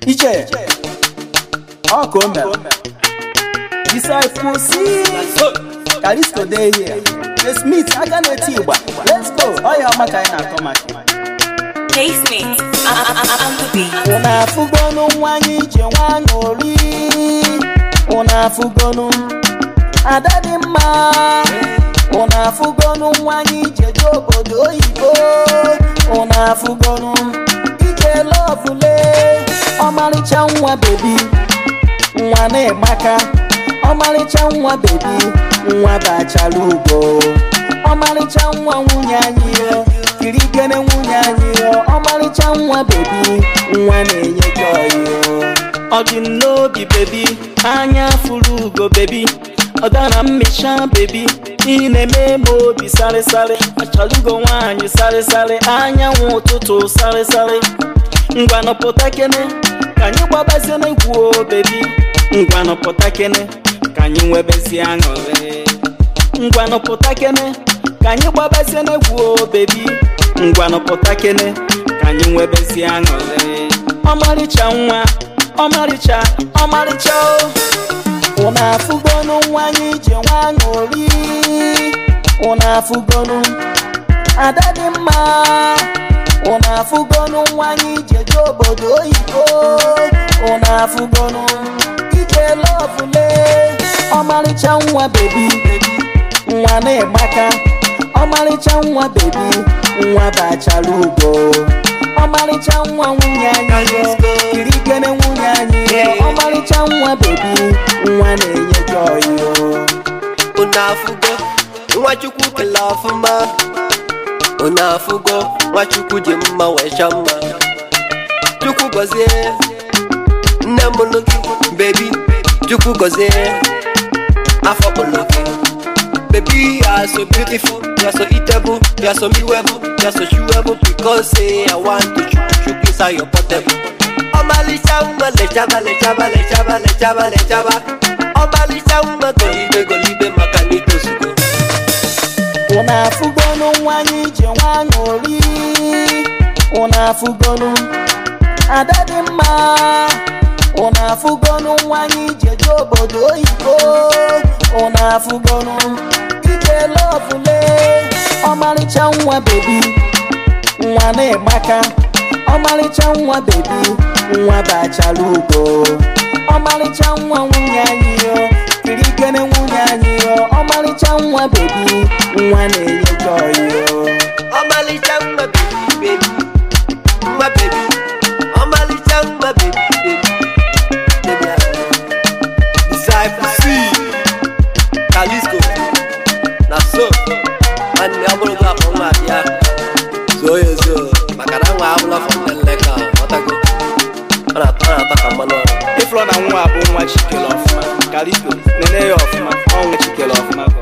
iche ọ ka o mere disciple si kalisto dey here the smith aka na-eti igba let's go ọya ọma ka anyị na-akọ maka Casement on the beat. unu afụgonu nwa anyị ije nwa aṅụrị unu afụgonu ada dị mma unu afụgonu nwa anyị ije je obodo oyibo unu afụgonu ije lọvule ọmarịcha nwa bebi nwa na-emaka ọmarịcha nwa bebi nwa bachara ugo ọmarịcha nwa nwunye anyị yo kirikene nwunye anyị yo ọmarịcha nwa bebi nwa na-enye joy yo ọ dị m n'obi bebi anya furu ugo bebi ọ dara mmecha bebi ị na-eme m obi sarịsarị achọrọ ugo nwaanyị sarịsarị anyanwụ ụtụtụ sarịsarị ngwanụ pụta kene ka anyị gbabazie n'egwu o bebi ngwanụ pụta kene ka anyị nwebezie aṅụrị ngwanụ pụta kene ka anyị gbabazie n'egwu o bebi ngwanụ pụta kene ka anyị nwebezie aṅụrị ọmarịcha nwa ọmarịcha ọmarịcha o unu afụgonu nwa anyị ije nwa aṅụrị unu afụgonu ada dị mma unu afụgonu nwa anyị ije je obodo oyibo unu afụgonu ije lọvule ọmarịcha nwa bebi nwa na-egbaka ọmarịcha nwa bebi nwa bachara ugo ọmarịcha nwa nwunye anyị yo kirikene nwunye anyị yo ọmarịcha nwa bebi nwa na-enye joy yo unu afụgo nwachukwu kele ọfụma unu afụgo nwachukwu ji mma wee chọọ mma chukwu gọzie nne mụlụ gị bebi chukwu gọzie afọ kpụlụ gị Baby, you are so beautiful, you are so eatable, you are so mewable, you are so chewable because say I want to chook chook inside your portable. Ọmalịcha nwa lechaba lechaba lechaba lechaba lechaba ọmalịcha nwa golibe golibe maka na itozugo unu afụgonu nwa anyị ije nwa aṅụrị unu afụgonu ada dị mma unu afụgonu nwa anyị ije je obodo oyibo unu afụgonu ije lọvule ọmarịcha nwa bebi nwa na-egbaka ọmarịcha nwa bebi nwa bachara ugo ọmarịcha nwa nwunye anyị yo kirikene nwunye anyị yo ọmarịcha nwa bebi nwa na-enye joy yo ọmalịcha nwa bebi bebi nwa bebi ọmalịcha nwa bebi bebi bebi ahụ. Disciple C Kalisco na so nwanne ọ bụrụ gị afọ nwa abịa zoo ya zoo maka na nwa abụla fọ nlele ka ọtago ọ na-atọ ọ na-atọ ka mmanụ ọrụ ịfụrụ na nwa bụ nwa chikere ọfụma kalisto nene ya ọfụma ọnwa chikere ọfụma